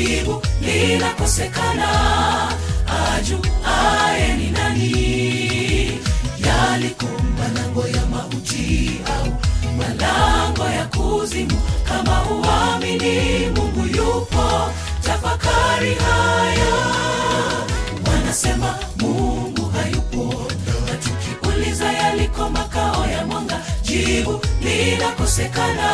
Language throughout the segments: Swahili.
jibu linakosekana ajuaye ni nani yaliko malango ya mauti au malango ya kuzimu kama uamini mungu yupo tafakari haya wanasema mungu hayupo na tukiuliza yaliko makao ya mwanga jibu linakosekana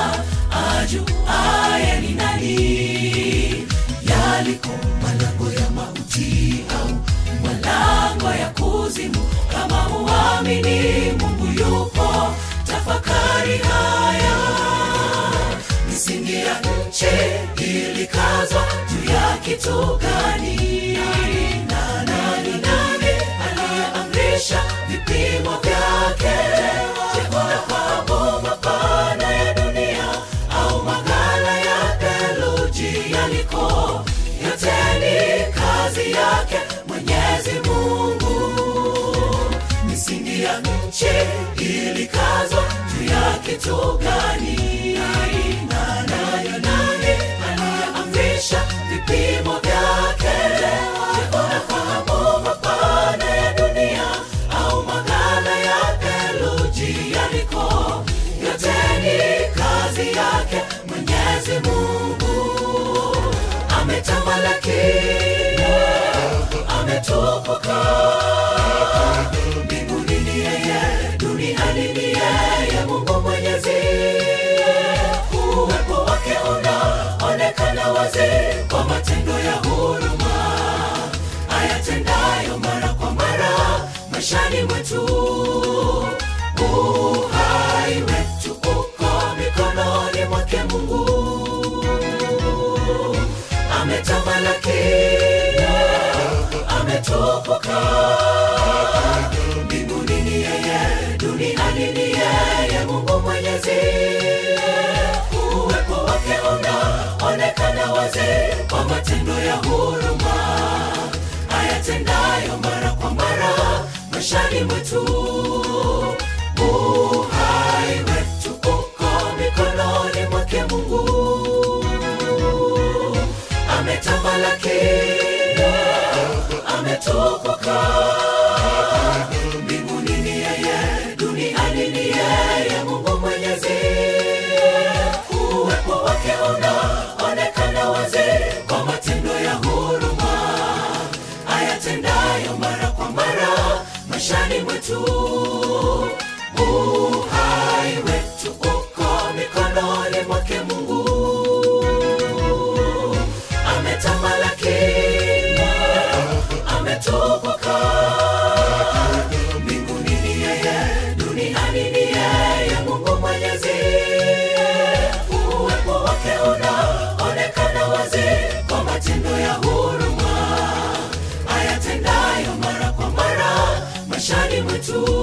ajuaye ni nani yaliko malango ya mauti au malango ya kuzimu kama uamini mungu yupo tafakari haya misingi ya nchi ilikazwa juu ya kitu gani na nani nani aliyeamrisha vipimo vyake Je, unafahamu mapana ya dunia au maghala ya theluji yaliko yote ni kazi yake mwenyezi mungu misingi ya nchi ilikazwa juu ya kitu gani na nayo nani aliyeamrisha vipimo vyake Je, unafahamu mapana ya dunia au maghala ya theluji yaliko yote ni kazi yake mwenyezi mungu ametamalaki ametukuka mbinguni ni yeye duniani ni yeye mungu mwenyezi uwepo wake unaonekana wazi kwa matendo ya huruma ayatendayo mara kwa mara maishani mwetu uhai wetu uko mikononi mwake mungu ametamalaki ametukuka mbinguni ni yeye duniani ni yeye mungu mwenyezi uwepo wake unaonekana wazi kwa matendo ya huruma ayatendayo mara kwa mara maishani mwetu uhai wetu uko mikononi mwake mungu ametamalaki ametukuka mbinguni ni yeye duniani ni yeye mungu mwenyezi uwepo wake unaonekana wazi kwa matendo ya huruma ayatendayo mara kwa mara maishani mwetu uhai wetu uko mikononi mwake mungu ametamalaki ametukuka mbinguni ni yeye duniani ni yeye mungu mwenyezi uwepo wake unaonekana wazi kwa matendo ya huruma ayatendayo mara kwa mara maishani mwetu